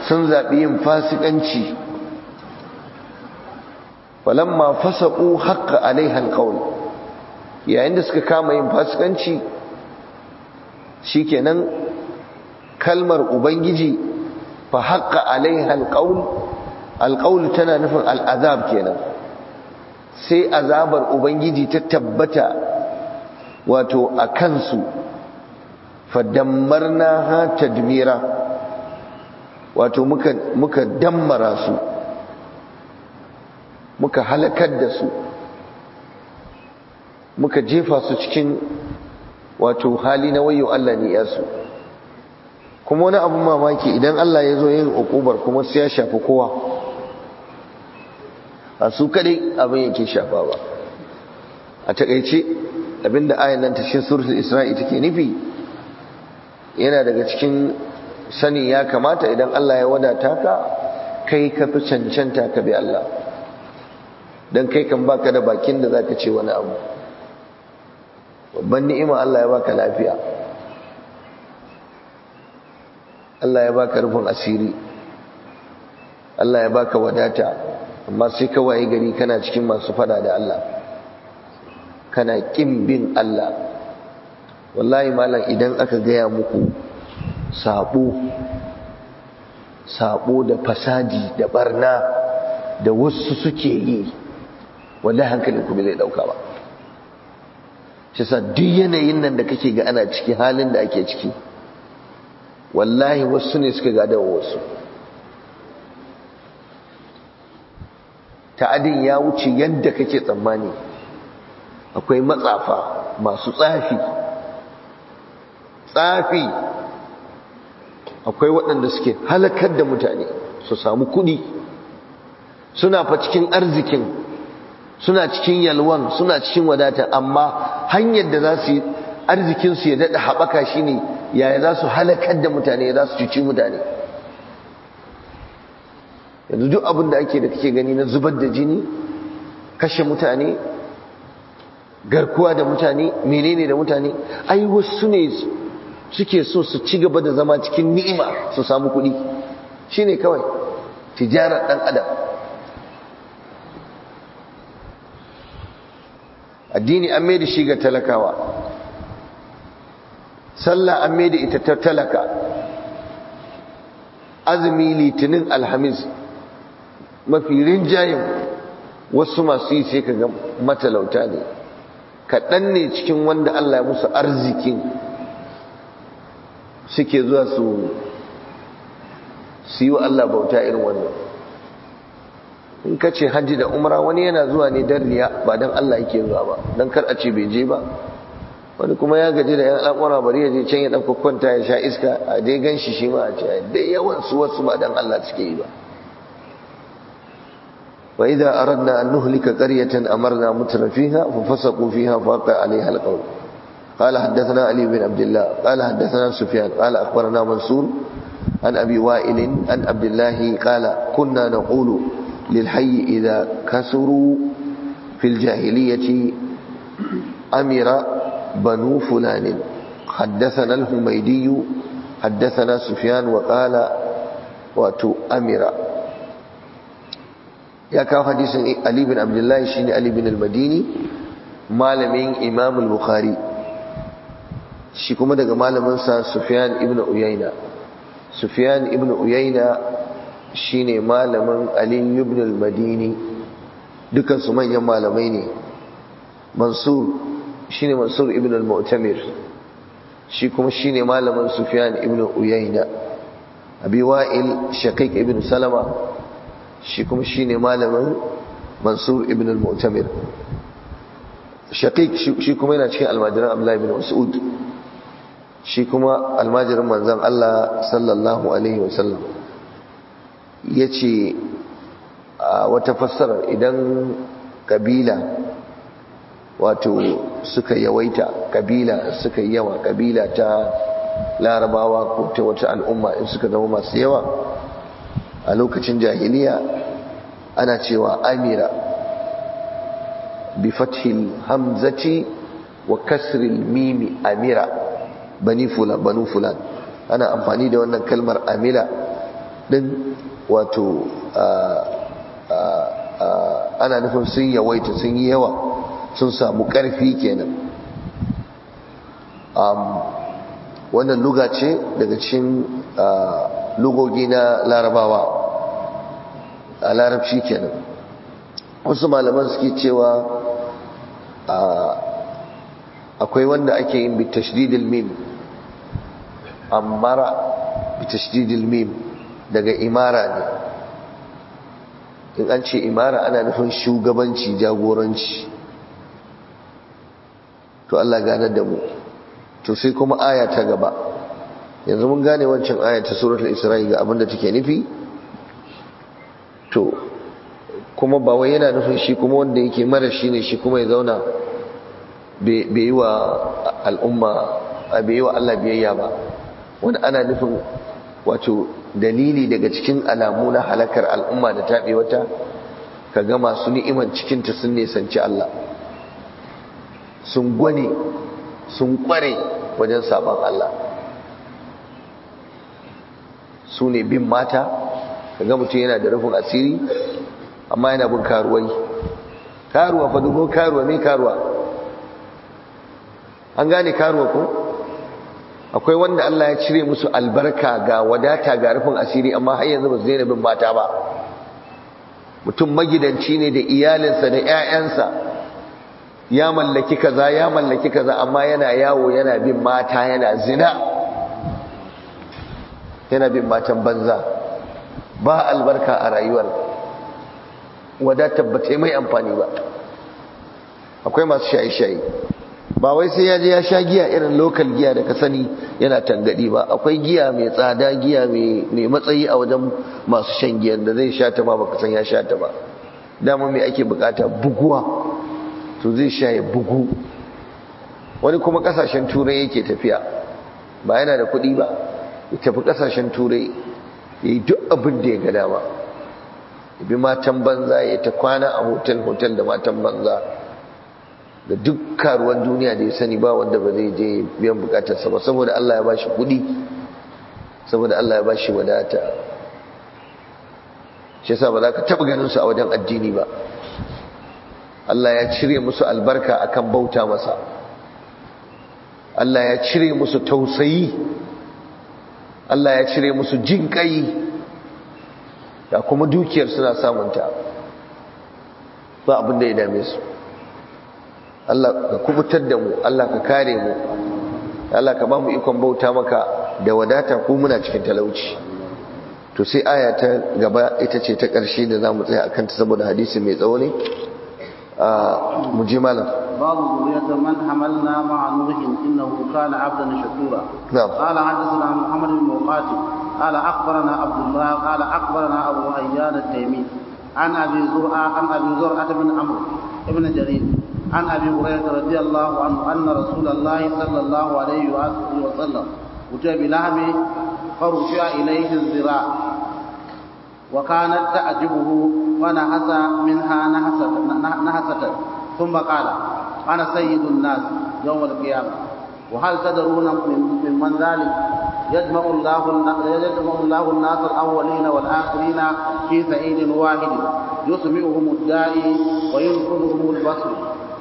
sun zaɓi yin fasikanci falamma fasaƙu haƙƙa alaihan ƙaul yayin da suka kama yin fasikanci shikenan kalmar ubangiji fa haƙƙa alaihan ƙaul alƙaul tana nufin al'azab kenan sai azabar ubangiji ta tabbata wato a kansu fadammarna ha tadmira wato muka muka dammara su muka halakar da su muka jefa su cikin wato hali na wayo Allah ne ya su kuma wani abun mamaki idan Allah ya zo yin ukubar kuma sai ya shafi kowa a su kadai abin yake shafa ba a takaice abinda ayan nan ta cikin suratul isra'i take nufi yana daga cikin sani ya kamata idan Allah ya wadata ka kai ka fi cancanta ka bi Allah don kai kan baka da bakin da zaka ce wani abu babban ni'ima Allah ya baka lafiya Allah ya baka rufin asiri Allah ya baka wadata amma sai ka waye gari kana cikin masu fada da Allah kana kin bin Allah wallahi malam idan aka gaya muku sabo sabo da fasadi da barna da wasu suke yi wallahi hankalin ku bai zai dauka ba shi sa duk yanayin nan da kake ga ana ciki halin da ake ciki wallahi wasu ne suka gada wa wasu ta'adin ya wuce yadda kake tsammani akwai matsafa masu tsafi tsafi akwai waɗanda suke halakar da mutane su samu kuɗi suna fa cikin arzikin suna cikin yalwan suna cikin wadata amma hanyar da za su yi arzikinsu ya daɗa haɓaka shi ne yaya za su halakar da mutane za su cuci mutane yanzu duk abin da ake da kake gani na zubar da jini kashe mutane garkuwa da mutane menene da mutane ai wasu ne suke so su ci gaba da zama cikin ni'ima su samu kuɗi shine kawai tijarar ɗan adam addini an mai da shi ga talakawa sallah an mai da ita ta talaka azumi litinin alhamis mafi rinjayen wasu masu yi sai ka ga matalauta ne kaɗan ne cikin wanda Allah ya musu arzikin suke zuwa su su yi wa Allah bauta irin wannan in ka ce hajji da umra wani yana zuwa ne don riya ba don Allah yake zuwa ba don kar a ce bai je ba wani kuma ya gaji da yan al'amura bari ya je can ya dan kwanta ya sha iska a dai gan shi shi ma a ce da yawan su wasu ba don Allah suke yi ba wa idza aradna an nuhlika qaryatan amarna mutrafiha fa fasaqu fiha fa waqa alaiha alqawl قال حدثنا علي بن عبد الله قال حدثنا سفيان قال اخبرنا منصور عن ابي وائل عن عبد الله قال كنا نقول للحي إذا كسروا في الجاهلية أمر بنو فلان حدثنا الهميدي حدثنا سفيان وقال واتو أمر يا كاو حديث علي بن عبد الله شيني علي بن المديني malamin Imam al-Bukhari shi kuma daga malamin sa Sufyan ibn Uyayna Sufyan ibn Uyayna shine malamin Ali ibn al-Madini dukan su manyan malamai ne Mansur shine Mansur ibn al-Mu'tamir shi kuma shine malamin Sufyan ibn Uyayna Abi Wa'il Shaqiq ibn Salama shi kuma shine malamin Mansur ibn al-Mu'tamir Shaqiq shi kuma yana cikin almajiran Abdullah ibn Mas'ud shi kuma almajirin manzon Allah sallallahu alaihi wasallam ya ce a wata fassarar idan kabila wato suka yawaita kabila suka yawa kabila ta larabawa ko ta wata al'umma in suka zama masu yawa a lokacin jahiliya ana cewa amira bi fathil hamzati wa kasril mimi amira bani fulan banu fulan ana amfani da wannan kalmar amila din wato ana nufin sun yawaita sun yi yawa sun samu ƙarfi kenan wannan luga ce daga cikin lugogi na larabawa a larabci kenan wasu malaman suke cewa akwai wanda ake yin bitashdidil mim amara bitashdidil mim daga imara ne in an ce imara ana nufin shugabanci jagoranci to Allah ganar da mu to sai kuma aya ta gaba yanzu mun gane wancan aya ta suratul isra'i ga abinda take nufi to kuma ba wai yana nufin shi kuma wanda yake mara shi ne shi kuma ya zauna bai yi wa al'umma bai yi wa Allah biyayya ba wanda ana nufin wato dalili daga cikin alamu na halakar al'umma da taɓe wata ka ga masu ni'iman cikinta sun nisanci Allah sun gwane sun kware wajen sabon Allah su ne bin mata ka ga mutum yana da rufin asiri amma yana bin karuwai karuwa fa dubo karuwa mai karuwa an gane karuwa ko akwai wanda Allah ya cire musu albarka ga wadata ga rufin asiri amma har yanzu ba su daina bin mata ba mutum magidanci ne da iyalinsa da 'ya'yansa ya mallaki kaza ya mallaki kaza amma yana yawo yana bin mata yana zina yana bin matan banza ba albarka a rayuwar wadatar ba ta mai amfani ba akwai masu shaye-shaye ba wai sai ya je ya sha giya irin lokal giya da ka sani yana tangadi ba akwai giya mai tsada giya mai matsayi a wajen masu shan giyan da zai sha ta ba baka san ya sha ta ba dama mai ake bukata buguwa to zai sha ya bugu wani kuma kasashen turai yake tafiya ba yana da kuɗi ba ya tafi kasashen turai ya yi duk abin da ya ga dama ya bi matan banza ya ta kwana a hotel-hotel da matan banza da duk karuwan duniya da ya sani ba wanda ba zai je biyan bukatarsa ba saboda Allah ya bashi kuɗi saboda Allah ya bashi wadata shi yasa ba za ka taɓa ganin su a wajen addini ba Allah ya cire musu albarka akan bauta masa Allah ya cire musu tausayi Allah ya cire musu jinƙai da kuma dukiyar suna samunta ba abin da ya dame su Allah ka kubutar da mu Allah ka kare mu Allah ka ba mu ikon bauta maka da wadata ko muna cikin talauci to sai aya ta gaba ita ce ta ƙarshe da za mu tsaya akan ta saboda hadisi mai tsawo ne mu je malam babu zuriyar man hamalna ma'a nuhin innahu kana abdan shakura قال حدثنا محمد بن مقاتل قال اخبرنا عبد الله قال اخبرنا ابو ايان التيمي عن ابي زرعه عن ابي زرعه بن عمرو بن جرير عن ابي هريره رضي الله عنه ان رسول الله صلى الله عليه واله وسلم اتي بلحم فرفع اليه الذراع وكانت تعجبه ونحس منها نحسة, نحسة ثم قال أنا سيد الناس يوم القيامة وهل تدرون من من ذلك يجمع الله يجمع الله الناس الأولين والآخرين في سعيد واحد يسمعهم الداعي وينقذهم البصر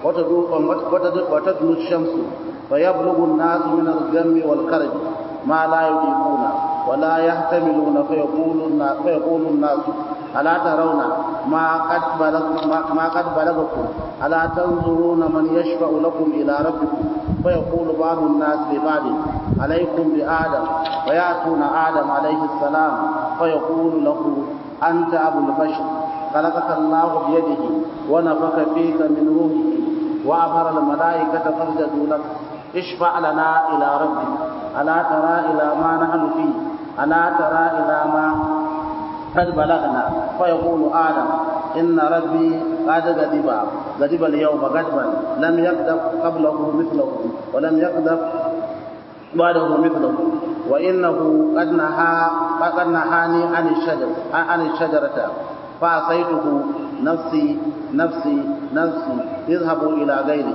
وتدنو الشمس فيبلغ الناس من الغم والكرب ما لا يطيقون ولا يحتملون فيقول الناس, فيقول الناس ألا ترون ما قد بلغ ما قد بلغكم ألا تنظرون من يشفع لكم إلى ربكم فيقول بعض الناس لبعض عليكم بآدم فيأتون آدم عليه السلام فيقول له أنت أبو البشر خلقك الله بيده ونفخ فيك من روحه وأمر الملائكة فاسجدوا لك اشفع لنا إلى ربك ألا ترى إلى ما نحن فيه ألا ترى إلى ما قد بلغنا فيقول آدم إن ربي قد غضب غضب اليوم غضبا لم يغضب قبله مثله ولم يغضب بعده مثله وإنه قد نهى قد نهاني عن الشجر عن الشجرة فعصيته نفسي نفسي نفسي اذهبوا إلى غيري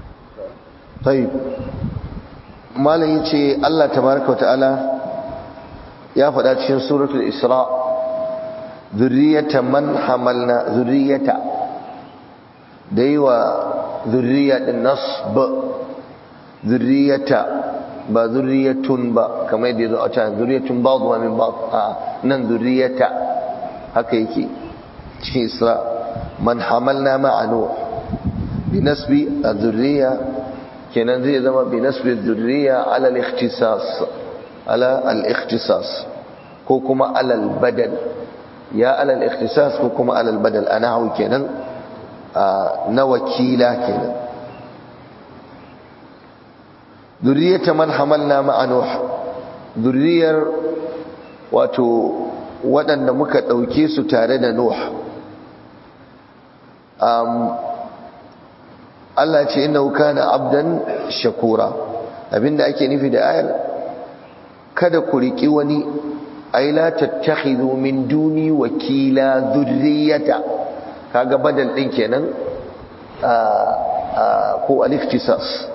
طيب malam yace Allah tabaraka wa ta'ala ya faɗa cikin suratul isra zurriyata man hamalna zurriyata da yi wa zurriya ɗin nasb zurriyata ba zurriyatun ba kamar yadda zo a can zurriyatun ba zuwa min ba a nan zurriyata haka yake cikin isra man hamalna ma'a nuh bi nasbi az-zurriya kenan zai zama bi nasbi az-zurriya ala al-ikhtisas ala al-ikhtisas ko kuma ala al-badal ya ala al-ikhtisas ko kuma ala al-badal ana hawo kenan na wakila kenan zurriyata man hamalna ma'a nuh zurriyar wato waɗanda muka ɗauke su tare da nuh Allah ce innahu kana abdan shakura abinda ake nufi da ayar kada ku riki wani ay la tattakhidhu min duni wakila dhurriyata kaga badal din kenan ko al-ikhtisas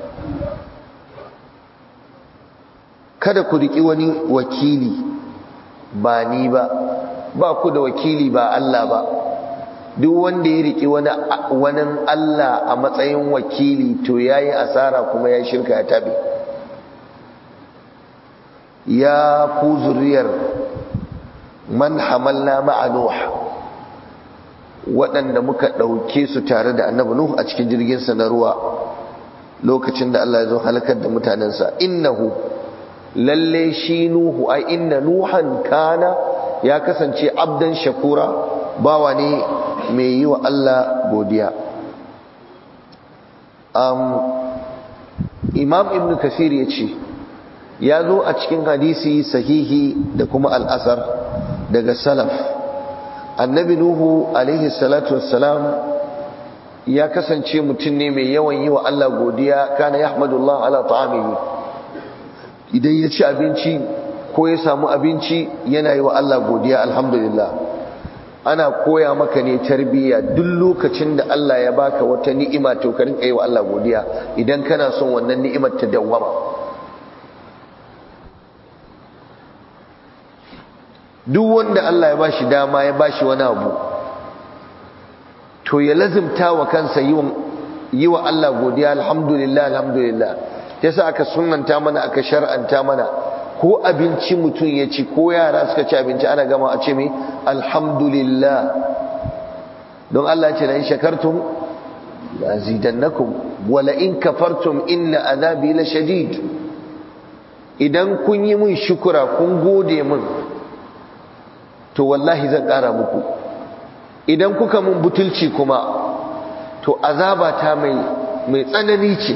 kada ku riki wani wakili ba ni ba ba ku da wakili ba Allah ba duk wanda ya riki wani wani Allah a matsayin wakili to yayi asara kuma ya shirka ya tabe ya ku zuriyar man hamalna ma'a nuh waɗanda muka ɗauke su tare da annabi nuh a cikin jirginsa na ruwa lokacin da Allah ya zo halakar da mutanensa innahu lalle shi nuhu ai inna nuhan kana ya kasance abdan shakura bawa ne mai yi wa Allah godiya um, imam ibn kasir ya ce ya zo a cikin hadisi sahihi da kuma al'asar daga salaf annabi nuhu alaihi salatu wassalam ya kasance mutum ne mai yawan yi wa Allah godiya kana yahmadullah ala ta'amihi idan ya ci abinci ko ya samu abinci yana yi wa Allah godiya alhamdulillah ana koya maka ne tarbiyya duk lokacin da Allah ya baka wata ni'ima to ka rinka yi wa Allah godiya idan kana son wannan ni'imar ta dawwama duk wanda Allah ya bashi dama ya bashi wani abu to ya lazimta wa kansa yi wa Allah godiya alhamdulillah alhamdulillah yasa aka sunnanta mana aka shar'anta mana ko abinci mutum ya ci ko yara suka ci abinci ana gama a ce mai alhamdulillah don Allah ce la in shakartum la zidannakum wala in kafartum inna azabi la shadid idan kun yi mun shukura kun gode mun to wallahi zan ƙara muku idan kuka mun butulci kuma to azaba ta mai mai tsanani ce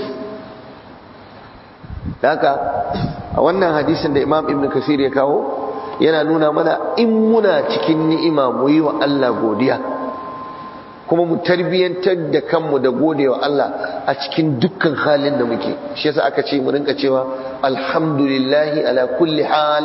haka a wannan hadisin da imam ibn kasir ya kawo yana nuna mana in muna cikin ni'ima mu yi wa Allah godiya kuma mu tarbiyyantar da kanmu da gode wa Allah a cikin dukkan halin da muke shi yasa aka ce mu rinka cewa alhamdulillahi ala kulli hal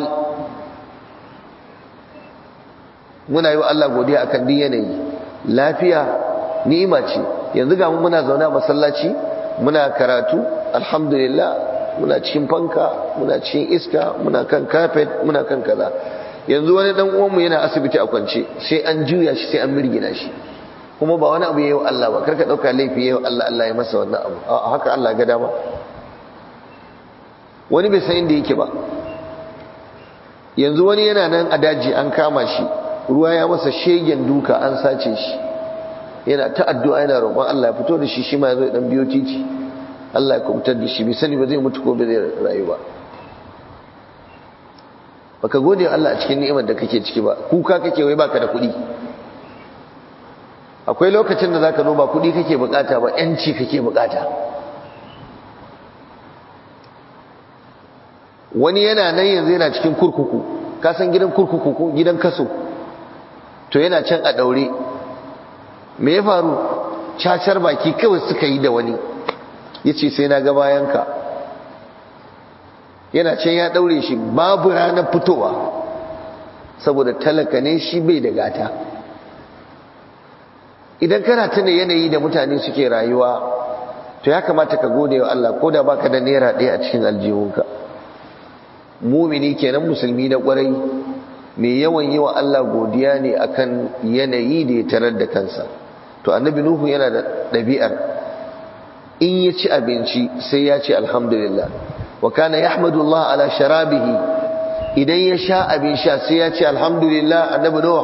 muna yi wa Allah godiya akan duk yanayi lafiya ni'ima ce yanzu ga mu muna zaune a masallaci muna karatu alhamdulillah muna cikin fanka muna cikin iska muna kan carpet muna kan kaza yanzu wani dan uwanmu yana asibiti a kwance sai an juya shi sai an mirgina shi kuma ba wani abu yayi wa Allah ba karka dauka laifi yayi wa Allah Allah ya masa wannan abu a haka Allah ga dama wani bai san inda yake ba yanzu wani yana nan a daji an kama shi ruwa ya masa shegen duka an sace shi yana ta addu'a yana roƙon Allah ya fito da shi shi ma ya zo ya dan biyo titi Allah ya kubutar da shi bai sani ba zai mutu ko ba zai rayu ba baka gode wa Allah a cikin ni'imar da kake ciki ba kuka kake wai baka da kuɗi akwai lokacin da zaka zo ba kuɗi kake bukata ba yanci kake bukata wani yana nan yanzu yana cikin kurkuku ka san gidan kurkuku ko gidan kaso to yana can a daure me ya faru cacar baki kawai suka yi da wani ya ce sai na ga bayanka yana can ya daure shi babu ranar fitowa saboda talaka ne shi bai da gata idan kana tuna yanayi da mutane suke rayuwa to ya kamata ka gode wa Allah ko da baka da naira ɗaya a cikin aljihunka mumini kenan musulmi na kwarai mai yawan yi wa Allah godiya ne akan yanayi da ya tarar da kansa to annabi nuhu yana da ɗabi'ar in ya ci abinci sai ya ce alhamdulillah wa kana yahmadullah ala sharabihi idan ya sha abin sha sai ya ce alhamdulillah annabi nuh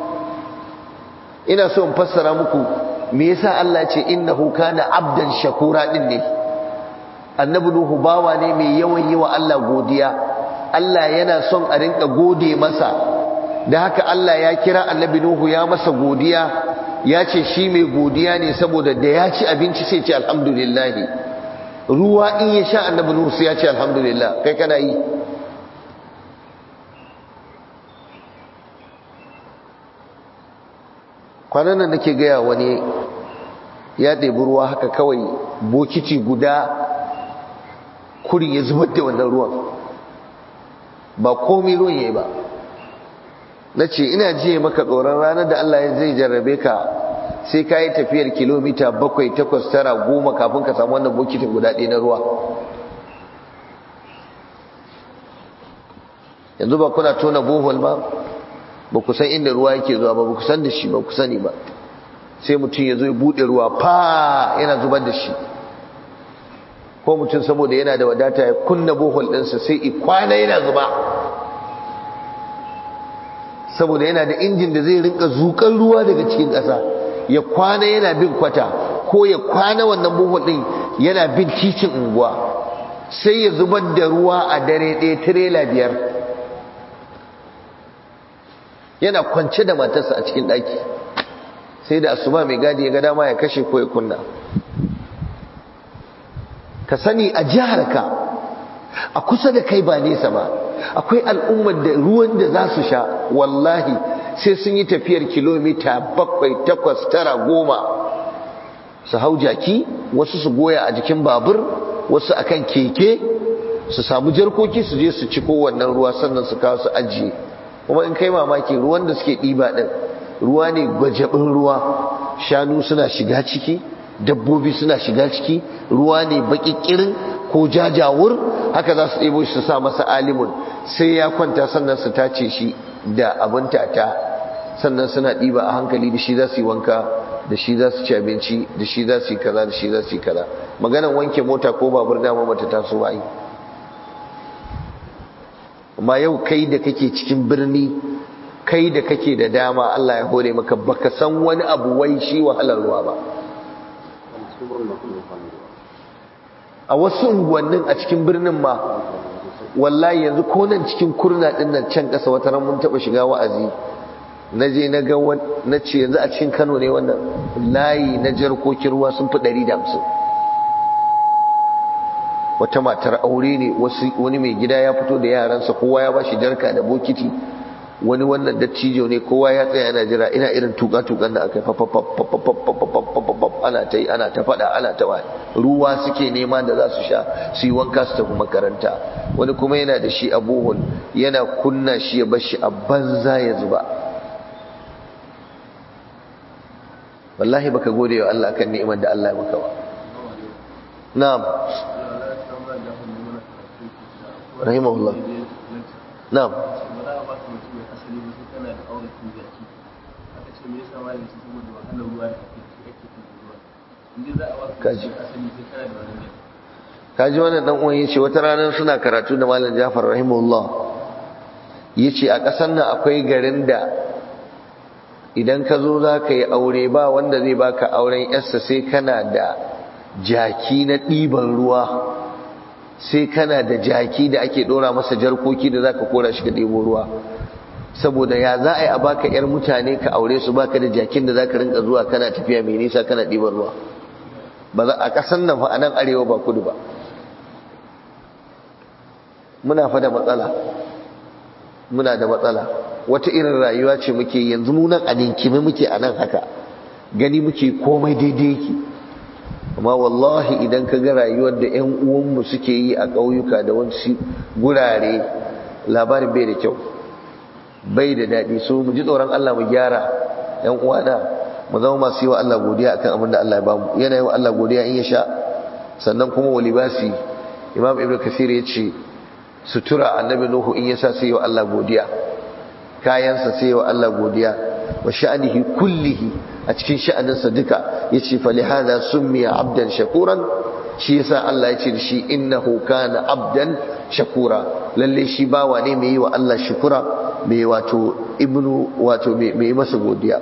ina so in fassara muku me yasa Allah ce innahu kana abdan shakura din ne annabi nuhu bawa ne mai yawan yi wa Allah godiya Allah yana son a rinka gode masa da haka Allah ya kira annabi nuhu ya masa godiya ya ce shi mai godiya ne saboda da ya ci abinci sai ce alhamdulillah ruwa in ya sha annabi nuhu sai ya ce alhamdulillah kai kana yi kwanan nan nake gaya wani ya ɗebi ruwa haka kawai bokiti guda kuri ya zubar da wannan ruwan ba komai ruwan ya yi ba na ce ina jiye maka tsoron ranar da Allah zai jarrabe ka sai ka yi tafiyar kilomita bakwai takwas tara goma kafin ka samu wannan bokitin guda ɗaya na ruwa yanzu ba kuna tona bohol ba ba ku san inda ruwa yake zuwa ba ba ku san da shi ba ku sani ba sai mutum ya zo ya buɗe ruwa fa yana zubar da shi ko mutum saboda yana da wadata ya kunna bohol ɗinsa sai ikwana yana zuba saboda yana da injin da zai rinka zuƙar ruwa daga cikin ƙasa ya kwana yana bin kwata ko ya kwana wannan bohol ɗin yana bin titin unguwa sai ya zubar da ruwa a dare ɗaya tirela biyar yana kwance da matarsa a cikin ɗaki sai da asuba mai gadi ya ga dama ya kashe ko ya kunna ka sani a jiharka a kusa da kai ba nesa ba akwai al'ummar da ruwan da za su sha wallahi sai sun yi tafiyar kilomita bakwai takwas tara goma su hau jaki wasu su goya a jikin babur wasu akan keke su samu jarkoki su je su ci kowannan ruwa sannan su kawo su ajiye kuma in kai mamaki ruwan da suke ɗiba ɗin ruwa ne gwajabin ruwa shanu suna shiga ciki dabbobi suna shiga ciki ruwa ne baƙiƙirin ko jajawur haka za su ɗebo shi su sa masa alimun sai ya kwanta sannan su tace shi da abin tata sannan suna ɗiba a hankali da shi za su yi wanka da shi za su ci abinci da shi za su yi kaza da shi za su yi kaza maganan wanke mota ko babur dama mata taso ba yi amma yau kai da kake cikin birni kai da kake da dama Allah ya hore maka baka san wani abu wai shi wahalar ruwa ba a wasu unguwannin a cikin birnin ma wallahi yanzu ko nan cikin kurna din nan can kasa wata ran mun taba shiga wa'azi naje na ga na ce yanzu a cikin Kano ne wannan layi na jarkokin ruwa sun fi 150 wata matar aure ne wani mai gida ya fito da yaransa kowa ya bashi jarka da bokiti wani wannan dattijo ne kowa ya tsaya yana jira ina irin tuka-tukan da aka ana ta yi ana ta fada ana ta wani ruwa suke nema da za su sha su yi wanka su tafi makaranta wani kuma yana da shi a bohol yana kunna shi ya bashi a banza ya zuba wallahi baka gode wa Allah kan ni'imar da Allah ya maka ba na'am rahimahullah na'am kaji kaji wannan dan uwan yace wata ranar suna karatu da malam Jafar rahimahullah yace a ƙasar nan akwai garin da idan ka zo za ka yi aure ba wanda zai baka auren yarsa sai kana da jaki na ɗiban ruwa sai kana da jaki da ake ɗora masa jarkoki da za ka kora shi ka ɗebo ruwa saboda ya za a yi a baka yar mutane ka aure su baka da jakin da za ka rinka zuwa kana tafiya mai nisa kana ɗiban ruwa ba za a ƙasan nan fa a nan arewa ba kudu ba muna fa da matsala muna da matsala wata irin rayuwa ce muke yanzu mu nan a ninkime muke a nan haka gani muke komai daidai yake amma wallahi idan ka ga rayuwar da 'yan uwanmu suke yi a ƙauyuka da wasu gurare labarin bai da kyau bai da daɗi so mu ji tsoron Allah mu gyara 'yan uwana mu zama masu yi wa Allah godiya akan abin da Allah ya bamu yana yi wa Allah godiya in ya sha sannan kuma wa libasi imam ibnu kasir ya ce sutura annabi nuhu in ya sa sai yi wa Allah godiya kayansa sai wa Allah godiya wa sha'anihi kullihi a cikin sha'aninsa duka yace fa lihada summiya abdan shakuran shi yasa Allah ya ce da shi innahu kana abdan shakura lalle shi bawa ne mai yi wa Allah shukura mai wato ibnu wato mai masa godiya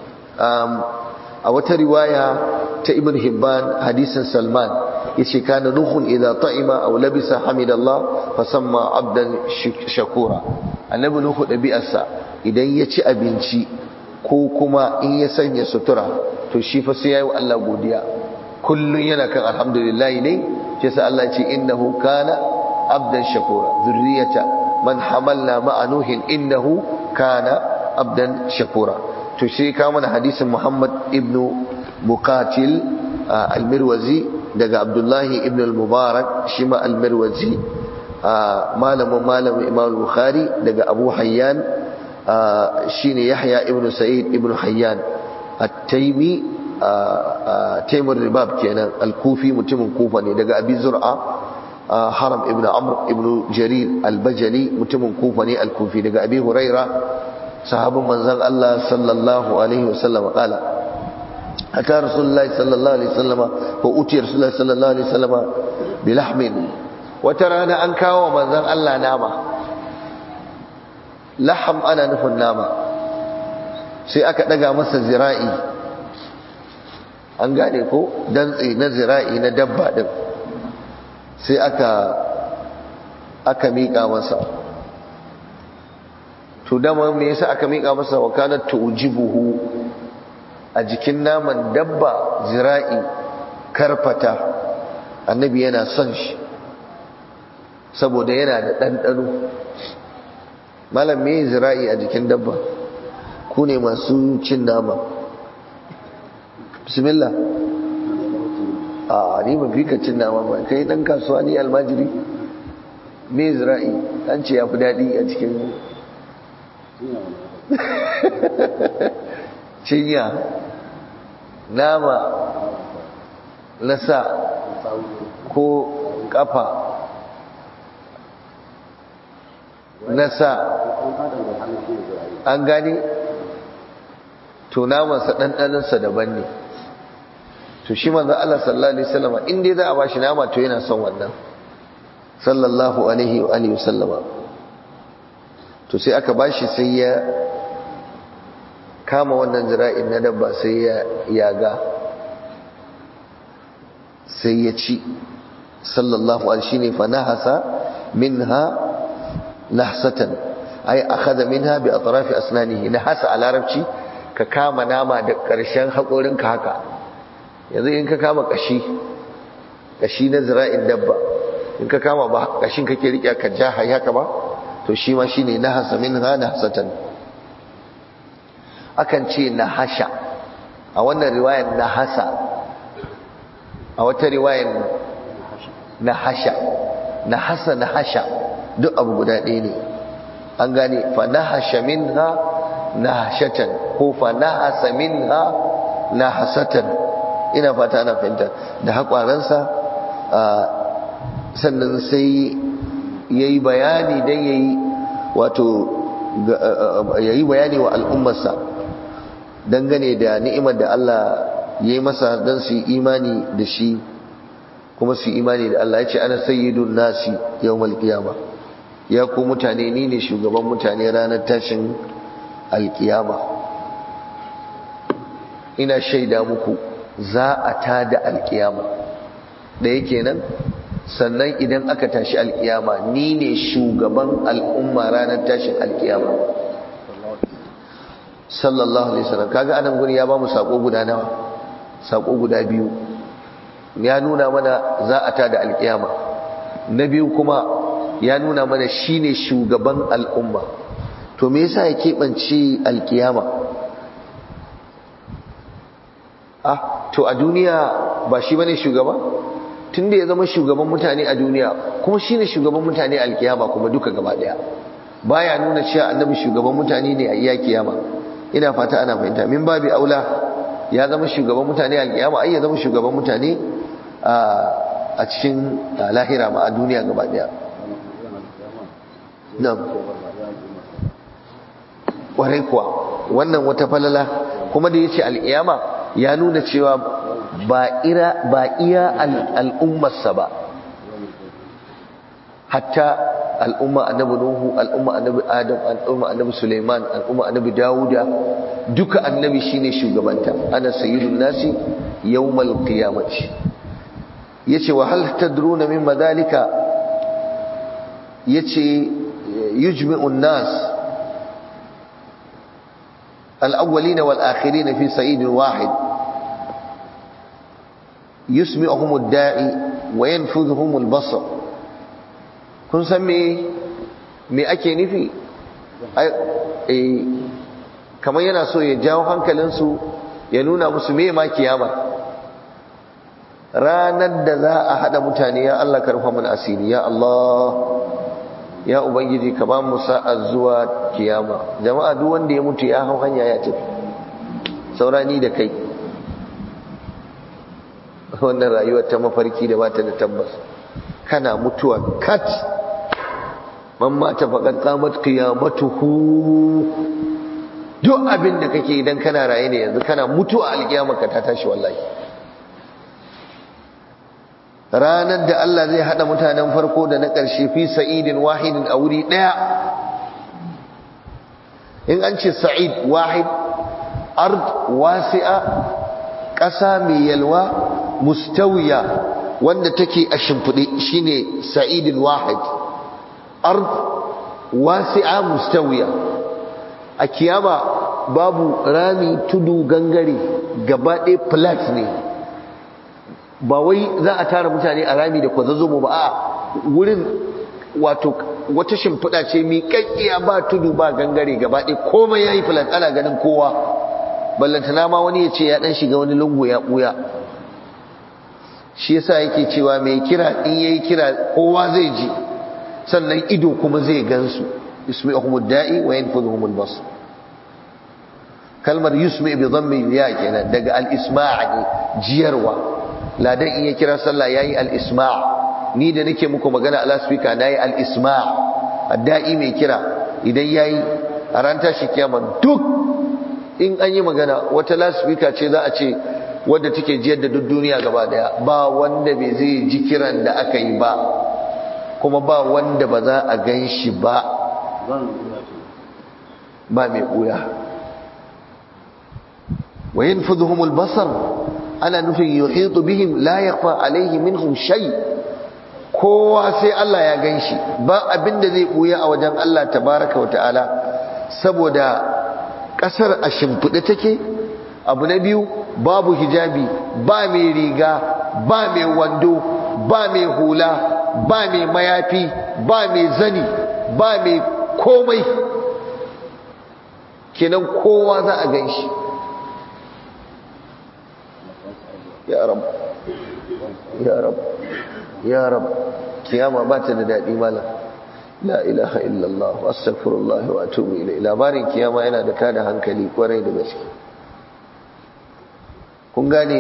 a wata riwaya ta ibn hibban hadisin salman yace kana nuhun idza ta'ima aw labisa hamidallah fa samma abdan shakura annabi nuhu dabi'arsa idan ya ci abinci ko kuma in ya sanya sutura to shi fa sai yayi wa Allah godiya kullun yana kan alhamdulillah ne sai sa Allah ce innahu kana abdan shakura zurriyata man hamalna ma'a nuhin innahu kana abdan shakura to sai ka mana hadisin Muhammad ibn Muqatil al-Mirwazi daga Abdullahi ibn al-Mubarak shi ma al-Mirwazi malamin malamin Imam al-Bukhari daga Abu Hayyan shine Yahya ibn Sa'id ibn Hayyan at-Taymi Taymur Ribab kenan al-Kufi mutumin Kufa ne daga Abi Zur'a Haram ibn Amr ibn Jarir al-Bajali mutumin Kufa ne al-Kufi daga Abi Huraira sahabin manzon Allah sallallahu alaihi wasallam kala ata rasulullahi sallallahu alaihi wasallam ko uti rasulullahi sallallahu alaihi wasallam bilahmin wata rana an kawo manzon Allah nama laham ana nufin nama sai aka daga masa zira'i an gane ko dantse na zira'i na dabba din sai aka aka miƙa masa to dama me yasa aka mika masa wakalat tujibuhu a jikin naman dabba zira'i karfata annabi yana son shi saboda yana da ɗanɗano malam me zira'i a jikin dabba ku ne masu cin nama bismillah a ni ba fi ka cin nama ba kai ɗan kasuwa ni almajiri me zira'i an ce ya fi daɗi a cikin cinya nama na sa ko kafa na sa an gani to namansa ɗanɗaninsa daban ne to shi manzan Allah sallallahu Alaihi wasallama inda za a ba shi nama to yana son wannan sallallahu Alaihi wa sallama to sai aka bashi sai ya kama wannan zira'in na dabba sai ya yaga sai ya ci sallallahu alaihi shine fa nahasa minha nahsatan ay akhadha minha bi atrafi asnanihi nahasa a larabci ka kama nama da karshen hakorinka haka yanzu in ka kama kashi kashi na zira'in dabba in ka kama ba kashin kake rike ka ja haka ba to shi ma shi ne nahasa min ha nahsatan akan ce nahasha a wannan riwayar nahasa a wata riwayar nahasha nahasa nahasha duk abu guda ɗaya ne an gane fa nahasha minha nahashatan ko fa nahasa minha nahasatan ina fata ana fahimta da haƙwaransa sannan sai ya yi bayani don ya yi wato ya yi bayani wa al'ummarsa dangane da ni'imar da Allah ya yi masa don su yi imani da shi kuma su yi imani da Allah ya ce ana sayyidun nasi yau malkiyama ya ku mutane ni ne shugaban mutane ranar tashin alkiyama ina shaida muku za a tada alkiyama da yake nan sannan idan aka tashi alkiyama ni ne shugaban al'umma ranar tashin alkiyama sallallahu alaihi wasallam kaga anan guri ya ba mu sako guda nawa sako guda biyu ya nuna mana za a tada alkiyama na biyu kuma ya nuna mana shine shugaban al'umma to me yasa ya keɓance alkiyama ah to a duniya ba shi bane shugaba tunda ya zama shugaban mutane a duniya kuma shine shugaban mutane alkiyama kuma duka gaba daya baya nuna cewa annabi shugaban mutane ne a iya kiyama ina fata ana fahimta min babi aula ya zama shugaban mutane alkiyama ai ya zama shugaban mutane a cikin lahira ma a duniya gaba daya na'am kwarai kuwa wannan wata falala kuma da yace al'iyama ya nuna cewa ba ira ba iya al'ummarsa ba hatta al'umma annabi nuhu al'umma annabi adam al'umma annabi suleiman al'umma annabi dawuda duka annabi shine shugabanta ana sayyidun nasi yawmal qiyamati yace wa hal tadruna mimma dalika yace yujmi'u an-nas al-awwalin wal-akhirin fi sa'id wahid yusmi'uhum ad-da'i wa yanfudhuhum al-basar kun san me me ake nufi kamar yana so ya jawo hankalinsu ya nuna musu me ma kiyama ranar da za a haɗa mutane ya Allah karfa mana asiri ya Allah ya ubangiji ka ba mu sa'a zuwa kiyama jama'a duk wanda ya mutu ya hau hanya ya tafi saurani da kai wannan rayuwar ta mafarki da bata da tabbas kana mutuwa kat man mata faqad qamat qiyamatuhu duk abin da kake idan kana raye ne yanzu kana mutuwa alkiyamarka ta tashi wallahi ranar da Allah zai hada mutanen farko da na ƙarshe fi sa'idin wahidin a wuri daya in an ce sa'id wahid ard wasi'a ƙasa mai yalwa mustawiya wanda take a shimfiɗe shine sa'idin wahid ard wasi'a mustawiya a kiyama babu rami tudu gangare gaba ɗaya flat ne ba wai za a tara mutane a rami da kwazazzomo ba a wurin wato wata shimfiɗa ce miƙaƙƙiya ba tudu ba gangare gaba ɗaya komai ya yi flat ana ganin kowa ballantana ma wani ya ce ya ɗan shiga wani lungu ya ɓuya shi yasa yake cewa mai kira in yayi kira kowa zai ji sannan ido kuma zai gansu yusmi'uhumud da'i wa yanfudhuhumul basar kalmar yusmi bi dhammi ya kenan daga al-isma' ne jiyarwa ladan in ya kira sallah yayi al-isma' ni da nake muku magana ala speaker nayi al-isma' adda'i mai kira idan yayi a ran tashi kiyama duk in an yi magana wata lasfika ce za a ce wadda take jiyar da duk duniya gaba daya ba wanda bai zai ji kiran da aka yi ba kuma ba wanda ba za a gan shi ba ba mai ɓuya wayin fuduhumul basar ana nufin yuhitu bihim la yakhfa alaihi minhum shay kowa sai Allah ya gan shi ba abin da zai ɓuya a wajen Allah tabaraka wa ta'ala saboda ƙasar a shimfiɗe take abu na biyu babu hijabi ba mai riga ba mai wando ba mai hula ba mai mayafi ba mai zani ba mai komai kenan kowa za a gan shi ya rab ya rab ya rab kiyama ba ta da daɗi malam la ilaha illallah astaghfirullah wa atubu ilayhi labarin kiyama yana da tada hankali kwarai da gaske kun gane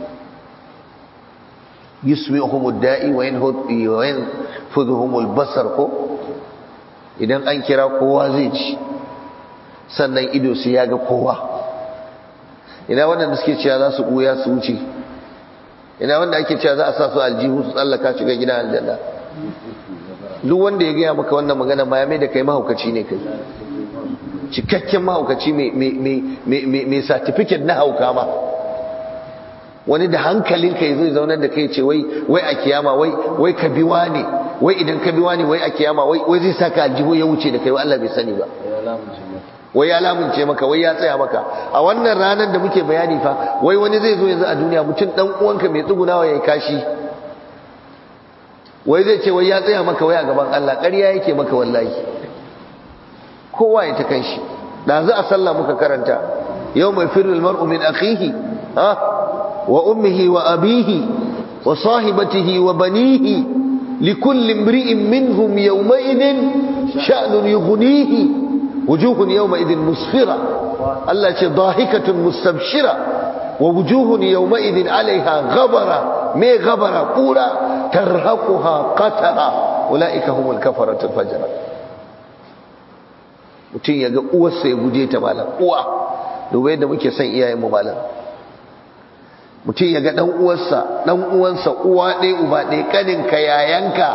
yusmihumud da'i wa yanfudhuhumul basar ko idan an kira kowa zai ci sannan ido sai ya ga kowa ina wanda suke cewa za su buya su wuce ina wanda ake cewa za a sa su aljihu su tsallaka shiga gidan aljanna duk wanda ya gaya maka wannan magana ma ya mai da kai mahaukaci ne kai cikakken mahaukaci mai certificate na hauka ma wani da hankalinka ya zai zaunar da kai ce wai wai a kiyama wai wai ka biwa ne wai idan ka biwa ne wai a kiyama wai wai zai saka aljihu ya wuce da kai wai Allah bai sani ba wai ya lamunce maka wai ya tsaya maka a wannan ranar da muke bayani fa wai wani zai zo yanzu a duniya mutum dan uwanka mai tsugunawa yayi kashi wai zai ce wai ya tsaya maka wai a gaban Allah ƙarya yake maka wallahi kowa ya ta kanshi dazu a sallah muka karanta yau mai firul mar'u min akhihi ha wa ummihi wa abihi wa sahibatihi wa banihi likulli imri'in minhum yawma idin sha'nun yughnihi wujuhun yawma idin musfira Allah ce dahikatun mustabshira wa wujuhun yawma idin alaiha ghabara me ghabara qura tarhaquha qatara ulaika humul kafaratul fajra mutum ya ga uwarsa ya guje ta malam uwa dubai da muke son iyayenmu malam mutum ya ga dan uwarsa dan uwansa uwa ɗaya uba ɗaya kaninka yayanka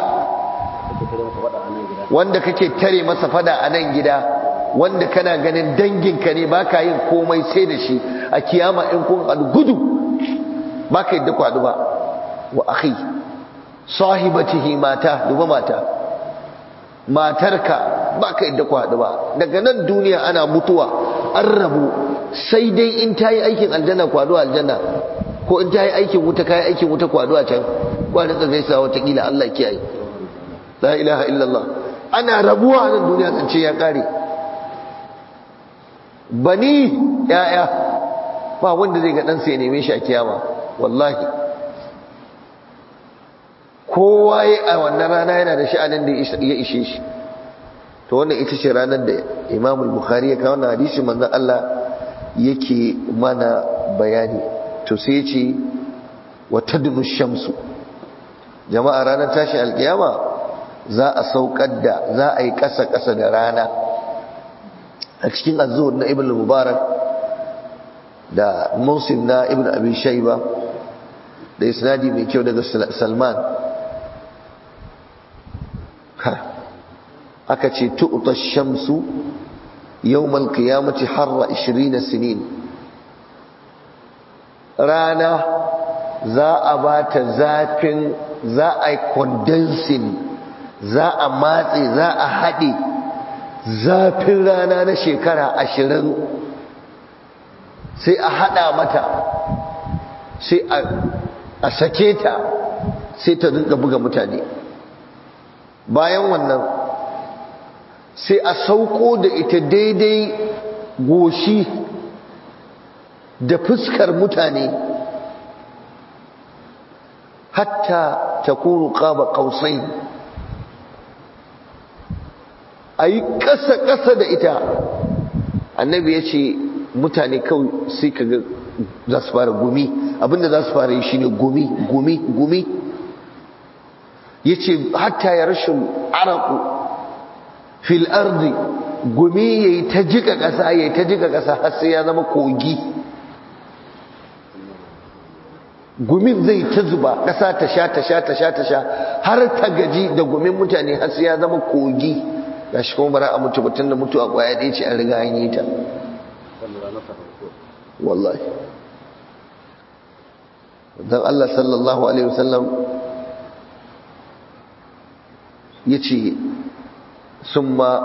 wanda kake tare masa fada a nan gida wanda kana ganin danginka ne baka yin komai sai da shi a kiyama in kun haɗu gudu baka yadda kwadu ba wa akhi sahibatihi mata duba mata matarka baka yadda kwadu ba daga nan duniya ana mutuwa an rabu sai dai in tayi aikin aljanna kwadu aljanna ko in tayi aikin wuta kai aikin wuta kwadu a can kwanin ka gaisa wata kila Allah kiyaye la ilaha illallah ana rabuwa a nan duniya zance ya kare bani ya'ya ba wanda zai ga ɗansa ya neme shi a kiyama wallahi kowa ya a wannan rana yana da sha'anin da ya ishe shi to wannan ita ce ranar da imamul bukhari ya kawo na hadisi manzon Allah yake mana bayani to sai ce wa tadnu shamsu jama'a ranar tashin alkiyama za a saukar da za a yi ƙasa-ƙasa da rana a cikin azuwar na ibn mubarak da musim na ibn abi shaiba da isnadi mai kyau daga salman aka ce tu'ta shamsu yawmal qiyamati harra 20 sinin rana za a ba ta zafin za a yi condensing za a matse za a haɗe zafin rana na shekara ashirin sai a haɗa mata sai a sake ta sai ta rinka buga mutane bayan wannan sai a sauko da ita daidai goshi da fuskar mutane hatta ta kuru ƙaba ƙausai a yi ƙasa-ƙasa da ita annabi ya ce mutane kawai sai ka ga za su fara gumi abinda za su fara yi shi ne gumi gumi gumi ya ce hatta ya rashin araku fil ardi gumi ya yi ta jika ƙasa ya yi ta jika ƙasa har sai ya zama kogi gumin zai ta zuba ƙasa ta sha ta sha ta sha ta sha har ta gaji da gumin mutane har sai ya zama kogi ga shi kuma bara a mutu batun da mutu a kwaya ɗaya ce an riga an yi ta wallahi don Allah sallallahu Alaihi wasallam ya ce sun ma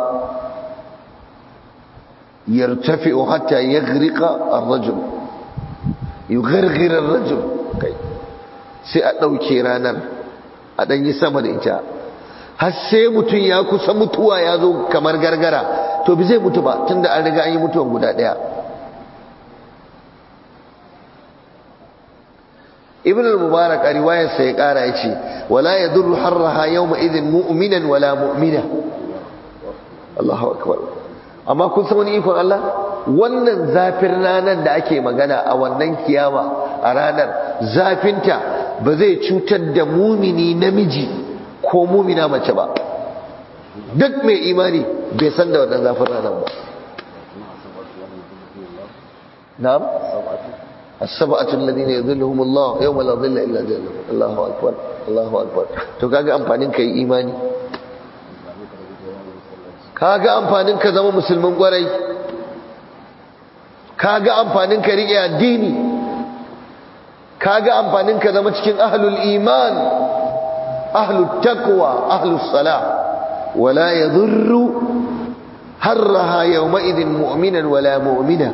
yartafi hatta ya grika a rajul yi gargirar rajul kai sai a ɗauke ranar a ɗanyi sama da ita har sai mutum ya kusa mutuwa ya zo kamar gargara to bi zai mutu ba tunda an riga an yi mutuwan guda ɗaya ibn al-mubarak a riwayarsa ya ƙara ya ce wala ya duru harraha yau ma'izin mu'minan wala mu'mina Allahu akbar amma kun san wani ikon Allah wannan zafin ranar da ake magana a wannan kiyama a ranar zafinta ba zai cutar da mumini namiji ko mumina mace ba duk mai imani bai san da wannan zafin ranar ba na'am as-sab'atu alladhina yadhilluhum Allah yawma la dhilla illa dhilluh Allahu akbar Allahu akbar to kaga amfanin kai imani kaga amfanin ka zama musulmin gwarai kaga amfanin ka riƙe addini kaga amfanin ka zama cikin ahlul iman ahlul taqwa ahlus salah wala yadhurru harraha yawma'idhin mu'minan wala mu'mina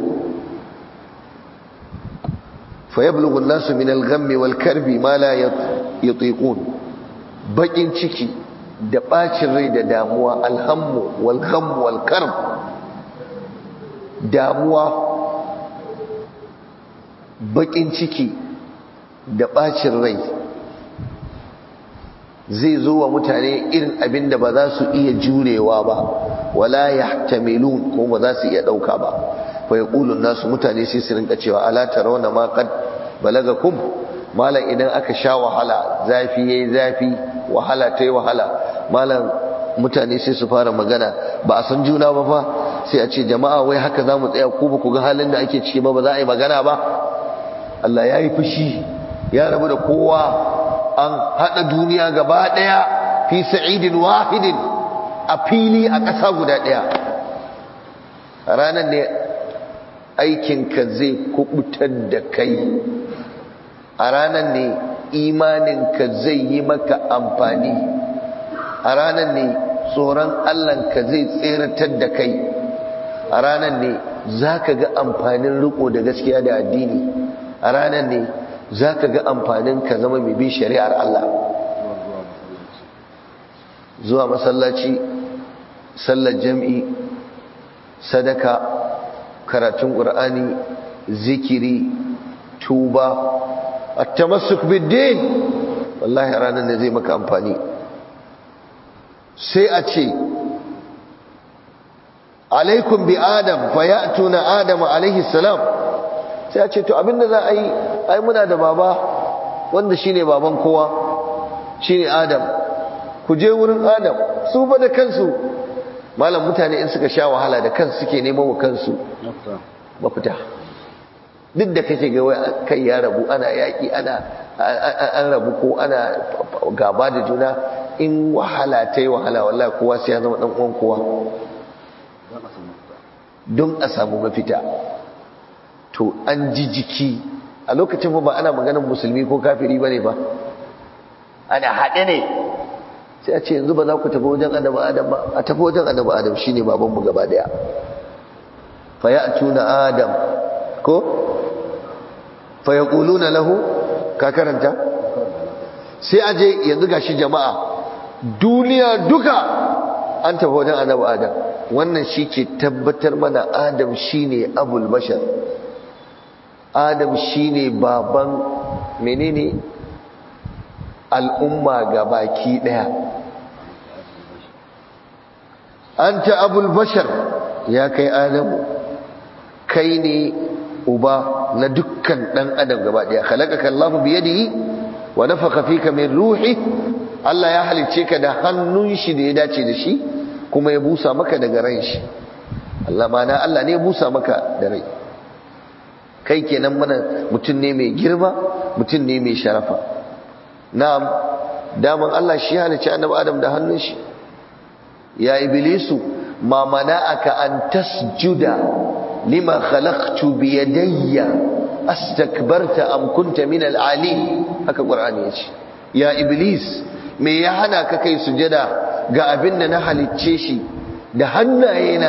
فيبلغ الناس من الغم والكرب ما لا يطيقون bakin ciki da bacin rai da damuwa alhammu wal gham wal karb damuwa bakin ciki da bacin rai zai zo wa mutane irin abin da ba za su iya jurewa ba wala yahtamilun ko ba za su iya dauka ba fa yaqulu nasu mutane sai su rinka cewa ala tarawna ma qad balagakum malam idan aka sha wahala zafi yayi zafi wahala tayi wahala malam mutane sai su fara magana ba a san juna ba fa sai a ce jama'a wai haka za mu tsaya ku ba ku ga halin da ake ciki ba ba za a yi magana ba Allah ya yi fushi ya rabu da kowa an haɗa duniya gaba ɗaya fi sa'idin wahidin a fili a ƙasa guda ɗaya a ranar ne aikinka zai kubutar da kai a ranar ne imaninka zai yi maka amfani a ranar ne tsoron Allahnka zai tseratar da kai a ranar ne za ka ga amfanin riko da gaskiya da addini a ranar ne za ka ga amfanin ka zama mai bin shari'ar Allah zuwa masallaci sallar jam'i sadaka karatun ƙur'ani zikiri tuba at-tamassuk bid-din wallahi ranar ne zai maka amfani sai a ce alaikum bi adam fa ya'tuna adam alaihi salam sai a ce to abinda za a yi ai muna da baba wanda shine baban kowa shine adam ku je wurin adam su fa da kansu malam mutane in suka sha wahala da kansu suke neman wa kansu mafita duk da kake ga wai kai ya rabu ana yaki ana an rabu ko ana gaba da juna in wahala ta yi wahala wallahi kowa sai ya zama dan uwan kowa don a samu mafita to an ji jiki a lokacin ba ana maganar musulmi ko kafiri bane ba ana haɗe ne sai a ce yanzu ba za ku tafi wajen annabi adam ba a tafi wajen annabi adam shine babanmu gaba daya fa ya'tuna adam ko fa yaquluna lahu ka karanta sai a je yanzu gashi jama'a duniya duka an tafi wajen annabi adam wannan shi ke tabbatar mana adam shine abul bashar adam shine baban menene al'umma ga baki daya anta abul bashar ya kai adamu kai ne uba na dukkan dan adam gaba daya khalaqaka Allahu bi yadihi wa nafakha fika min ruhi Allah ya halicce ka da hannun shi da ya dace da shi kuma ya busa maka daga ran shi Allah mana Allah ne ya busa maka da rai kai kenan mana mutum ne mai girma mutum ne mai sharafa na'am daman Allah shi halicci annabi Adam da hannun shi ya iblisu ma mana'aka an tasjuda lima khalaqtu bi yadayya astakbarta am kunta min al-ali haka qur'ani yace ya iblis me ya hana ka kai sujada ga abin da na halicce shi da hannayena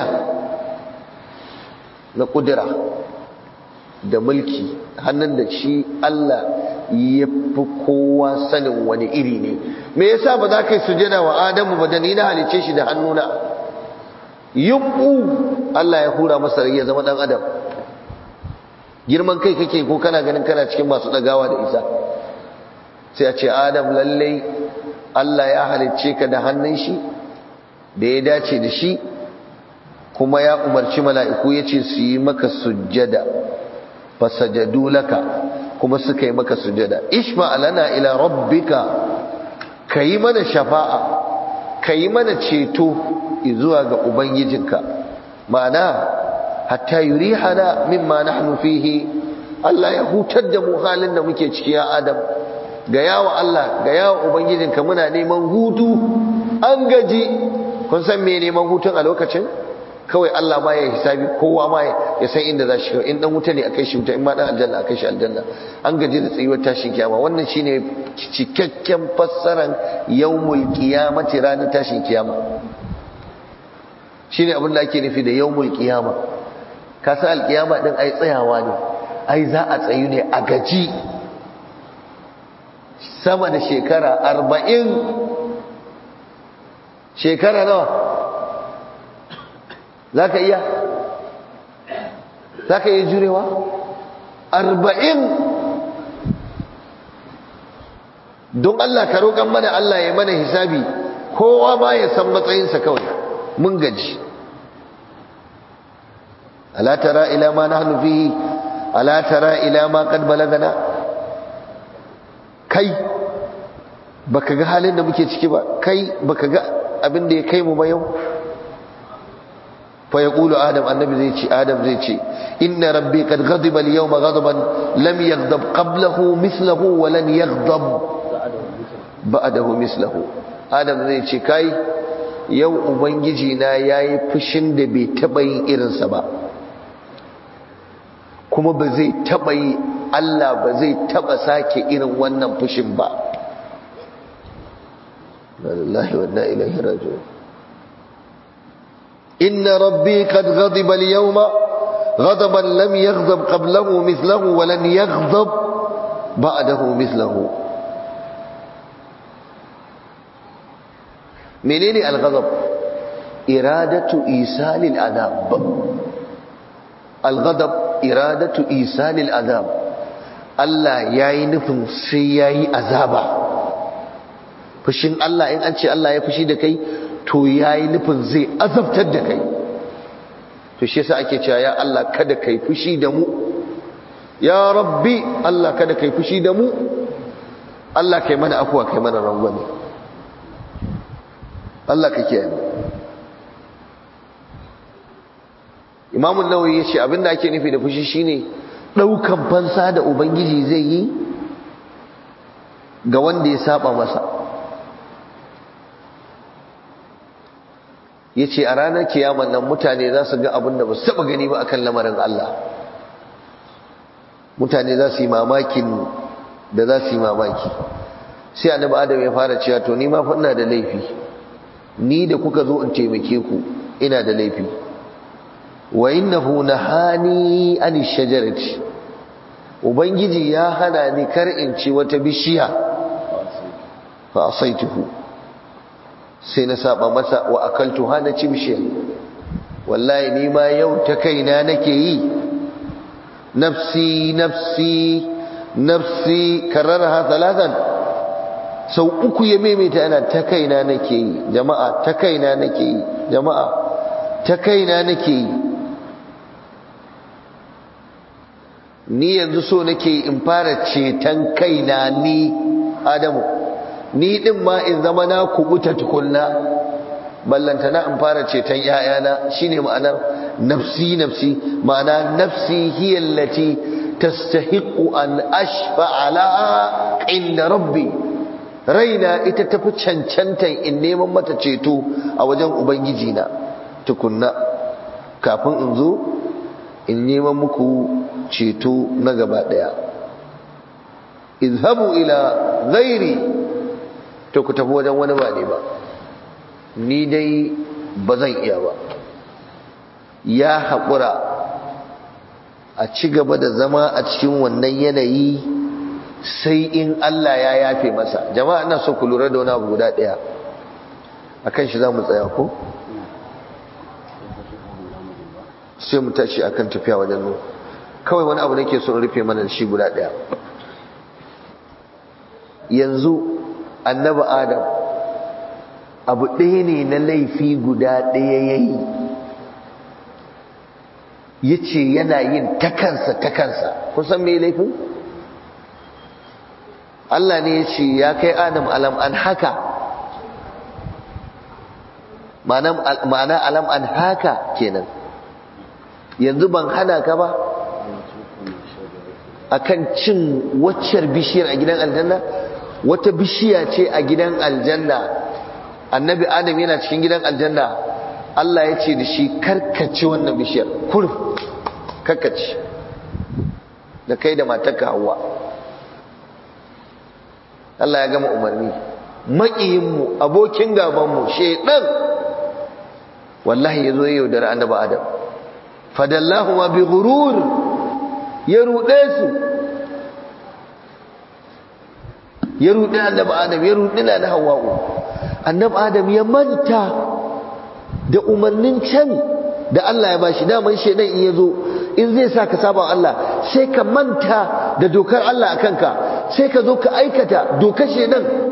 na kudura da mulki hannun da shi Allah ya fi kowa sanin wani iri ne me yasa ba za ka yi sujada wa Adamu ba da ni na halicce shi da hannuna yumbu Allah ya hura masa rai ya zama dan adam girman kai kake ko kana ganin kana cikin masu dagawa da isa sai a ce Adam lallai Allah ya halicce ka da hannun shi da ya dace da shi kuma ya umarci mala'iku ya ce su yi maka sujjada fasajadu laka kuma suka yi maka sujjada ishma alana ila rabbika ka yi mana shafa'a ka yi mana ceto zuwa ga ubangijinka ma'ana hatta yuri hana mimma nahnu fihi Allah ya hutar da mu halin da muke ciki ya Adam ga yawa Allah ga yawa ubangijinka muna neman hutu an gaji kun san me neman hutun a lokacin kawai Allah ma ya hisabi kowa ma ya san inda za shi in dan wuta ne akai shi wuta in ma dan aljanna akai shi aljanna an gaji da tsayuwar tashin kiyama wannan shine cikakken fassaran yawmul qiyamati ranar tashin kiyama shine abin da ake nufi da yawmul qiyama ka san alkiyama din ai tsayawa ne ai za a tsayu ne a gaji sama da shekara arba'in shekara nawa za ka iya za ka iya jurewa arba'in don Allah ka roƙon mana Allah ya mana hisabi kowa ma ya san matsayinsa kawai mun gaji ala tara ila ma nahnu fihi ala tara ila ma qad balagana kai baka ga halin da muke ciki ba kai baka ga abin da ya kai mu ba yau fa yaqulu adam annabi zai ce adam zai ce inna rabbi qad ghadiba al-yawma ghadaban lam yaghdab qablahu mithluhu wa lan yaghdab ba'dahu mithluhu adam zai ce kai yau ubangiji na yayi fushin da bai taba yin irinsa ba kuma ba zai taba yi Allah ba zai taba sake irin wannan fushin ba lillahi wa inna ilaihi raji'un inna rabbi qad ghadiba al-yawma ghadaban lam yaghdab qablahu mithluhu wa lan yaghdab ba'dahu mithluhu menene al-ghadab iradatu isalil adab al-ghadab iradatu isalil adab Allah yayi nufin sai yayi azaba fushin Allah in an ce Allah ya fushi da kai to yayi nufin zai azabtar da kai to shi yasa ake cewa ya Allah kada kai fushi da mu ya rabbi Allah kada kai fushi da mu Allah kai mana afuwa kai mana rangwame Allah ka kiyaye mu Imam an-Nawawi yace abinda ake nufi da fushi shine daukan fansa da ubangiji zai yi ga wanda ya saba masa yace a ranar kiyaman nan mutane za su ga abinda ba su taba gani ba akan lamarin Allah mutane za su yi mamakin da za su yi mamaki sai annabi Adam ya fara cewa to ni ma fa ina da laifi ni da kuka zo in taimake ku ina da laifi wa innahu nahani an shajarati ubangiji ya hana ni kar in ci wata bishiya fa asaituhu sai na saba masa wa akaltu hana ci bishiya wallahi ni ma yau ta kaina nake yi nafsi nafsi nafsi kararha talatan sau uku ya maimaita yana ta kaina nake yi jama'a ta kaina nake yi jama'a ta kaina nake yi ni yanzu so nake in fara ceton kaina ni adamu ni din ma in zama na kubuta tukunna ballanta na in fara ceton yayana shine ma'anar nafsi nafsi ma'ana nafsi hiya allati tastahiqu an ashfa ala inda rabbi raina ita tafi cancantan in neman mata ceto a wajen ubangiji na tukunna kafin in zo in neman muku ceto na gaba daya izhabu ila ghairi to ku tafi wajen wani ba ne ba ni dai ba zan iya ba ya haƙura a ci gaba da zama a cikin wannan yanayi sai in Allah ya yafe masa jama'a ina so ku lura da wani abu guda ɗaya a kan shi za mu tsaya ko? sai mu tashi a kan tafiya wajen nuna kawai wani abu nake so in rufe mana da shi guda ɗaya yanzu annaba adam abu ɗaya ne na laifi guda ɗaya ya yi ya ce yana yin takansa takansa kusan mai laifin? Allah ne ya ce ya kai adam alam an haka ma'ana alam an haka kenan yanzu ban hana ka ba akan cin waccar bishiyar a gidan aljanna wata bishiya ce a gidan aljanna annabi adam yana cikin gidan aljanna Allah ya ce da shi karkace wannan bishiyar kurf karkace da kai da matarka hawa Allah ya gama umarni maƙiyinmu abokin gabanmu shaidan wallahi ya zo ya yaudara annabi adam fadallahu ma bi ghurur ya ruɗe su ya ruɗe annabi adam ya ruɗe na na hawa'u annabi adam ya manta da umarnin can da Allah ya bashi daman shaidan in yazo in zai sa ka saba Allah sai ka manta da dokar Allah a kanka sai ka zo ka aikata dokar shaidan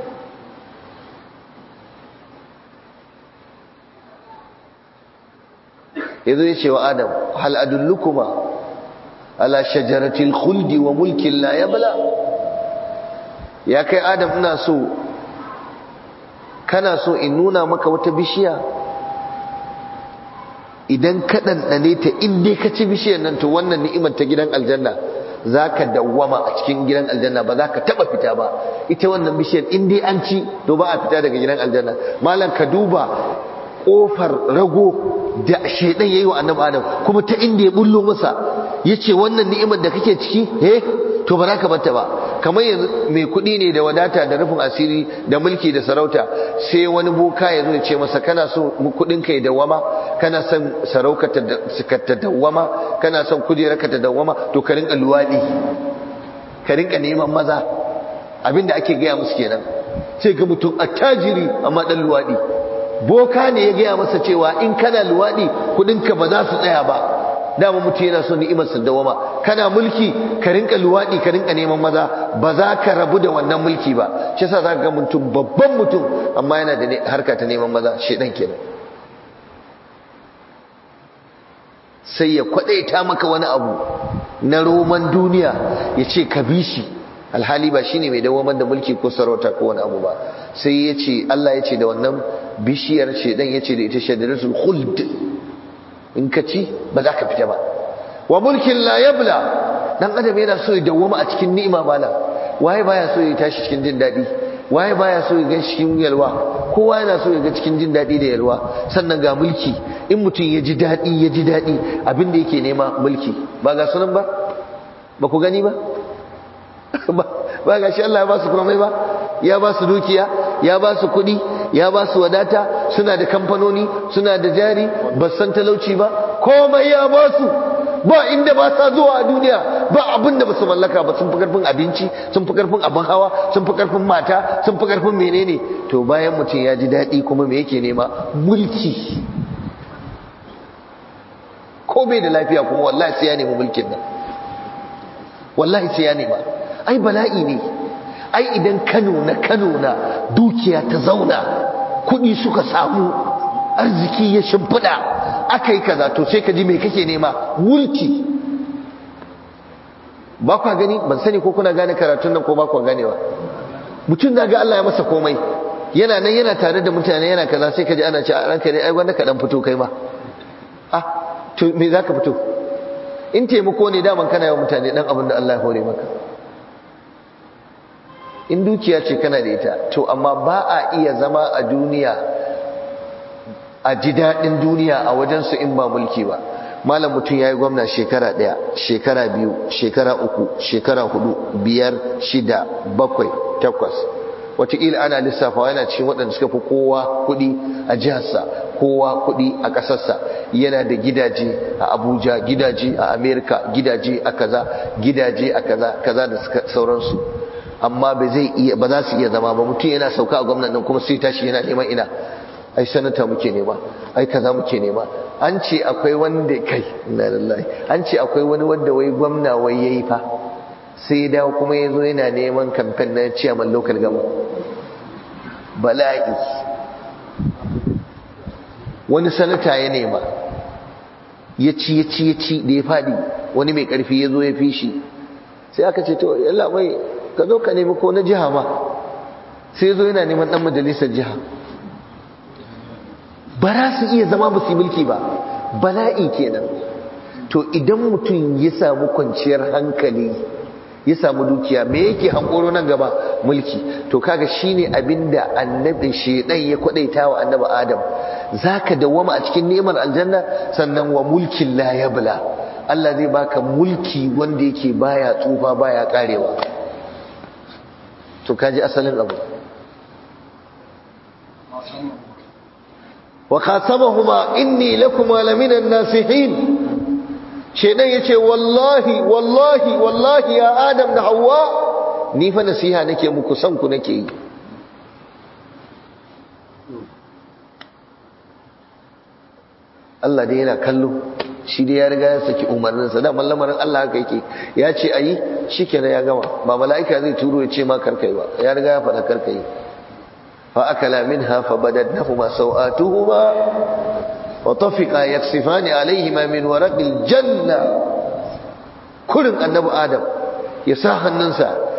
yazo ya ce wa adam hal adullukuma ala shajaratil khuldi wa mulkin la yabla ya kai adam ina so kana so in nuna maka wata bishiya idan ka ɗanɗane ta in dai ka ci bishiyar nan to wannan ni'imar ta gidan aljanna za ka dawwama a cikin gidan aljanna ba za ka taɓa fita ba ita wannan bishiyar in dai an ci to ba a fita daga gidan aljanna malam ka duba ƙofar rago da shaidan ya yi wa annabi adam kuma ta inda ya bullo masa ya ce wannan ni'imar da kake ciki eh to ba za ka bata ba kamar yanzu mai kuɗi ne da wadata da rufin asiri da mulki da sarauta sai wani boka ya zo ya ce masa kana so kuɗin ka ya dawama kana son sarauka ta dawama kana son kujera ka ta dawama to ka rinka luwaɗi ka rinka neman maza abinda ake gaya musu kenan sai ga mutum attajiri amma ɗan luwaɗi boka ne ya gaya masa cewa in kana luwaɗi kuɗinka ba za su tsaya ba dama mutum yana so ni'imar sa dawama kana mulki ka rinka luwadi ka rinka neman maza ba za ka rabu da wannan mulki ba shi yasa zaka ga mutum babban mutum amma yana da harka ta neman maza shedan kenan sai ya kwadaita maka wani abu na roman duniya ya ce ka bi shi alhali ba shine mai dawamar da mulki ko sarauta ko wani abu ba sai ya ce Allah ya ce da wannan bishiyar shedan ya ce da ita shadaratul khuld in ka ci ba za ka fita ba wa mulkin la yabla dan adam yana so ya dawwama a cikin ni'ima bala waye baya so ya tashi cikin jin dadi waye baya so ya ga cikin yalwa kowa yana so ya ga cikin jin dadi da yalwa sannan ga mulki in mutum ya ji dadi ya ji dadi abin da yake nema mulki ba ga sunan ba ba ku gani ba ba ga shi Allah ya ba su komai ba ya ba su dukiya ya ba su kuɗi ya ba su wadata suna da kamfanoni suna da jari ba san talauci ba komai ya ba su ba inda ba sa zuwa a duniya ba abin da ba su mallaka ba sun fi karfin abinci sun fi karfin abin hawa sun fi karfin mata sun fi karfin menene to bayan mutum ya ji daɗi kuma me yake nema mulki ko bai da lafiya kuma wallahi sai ya nemi mulkin nan wallahi sai ya nema ai bala'i ne ai idan Kano na Kano na dukiya ta zauna kuɗi suka samu arziki ya shimfiɗa aka yi kaza to sai ka ji mai kake nema mulki ba kwa gani ban sani ko kuna gane karatun nan ko ba kwa ganewa mutum na ga Allah ya masa komai yana nan yana tare da mutane yana kaza sai ka ji ana ce a ranka ne ai wanda ka dan fito kai ma ah to me za ka fito in taimako ne daman kana yawan mutane dan abin da Allah ya hore maka in dukiya ce kana da ita to amma ba a iya zama a duniya a ji daɗin duniya a wajensu in ba mulki ba malam mutum ya yi gwamna shekara ɗaya shekara biyu shekara uku shekara hudu biyar shida bakwai takwas wataƙila ana lissafawa yana cikin waɗanda suka fi kowa kuɗi a jiharsa kowa kuɗi a ƙasarsa yana da gidaje a abuja gidaje a amerika gidaje a kaza gidaje a kaza kaza da sauransu amma ba zai iya ba za su iya zama ba mutum yana sauka a gwamnan nan kuma sai tashi yana neman ina ai sanata muke nema ai kaza muke nema an ce akwai wanda kai inna lillahi an ce akwai wani wanda wai gwamna wai yayi fa sai dawo kuma yazo yana neman kamfen na chairman local government bala'i wani sanata ya nema ya ci ya ci ya ci da ya fadi wani mai karfi ya zo ya fi shi sai aka ce to yalla mai ka zo ka nemi ko na jiha ma sai zo yana neman dan majalisar jiha ba za su iya zama ba su mulki ba bala'i kenan to idan mutum ya samu kwanciyar hankali ya samu dukiya me yake hankoro nan gaba mulki to kaga shine abinda annabi shedan ya kwadaita wa annabi adam zaka dawwama a cikin ni'imar aljanna sannan wa mulkin la yabla Allah zai baka mulki wanda yake baya tsufa baya karewa to kaji asalin abu wa khasamahuma inni lakuma lamina nasihin shedan yace wallahi wallahi wallahi ya adam da hawa ni fa nasiha nake muku san ku nake yi Allah dai yana kallo shi dai ya riga ya saki umarninsa da lamarin Allah haka yake ya ce ayi shikenan ya gama ba mala'ika zai turo ya ce ma karkai ba ya riga ya faɗa karkai fa akala minha fa badadnahuma sawatuhuma wa tafiqa yaksifani alaihima min waraqil janna kurin annabi adam ya sa hannunsa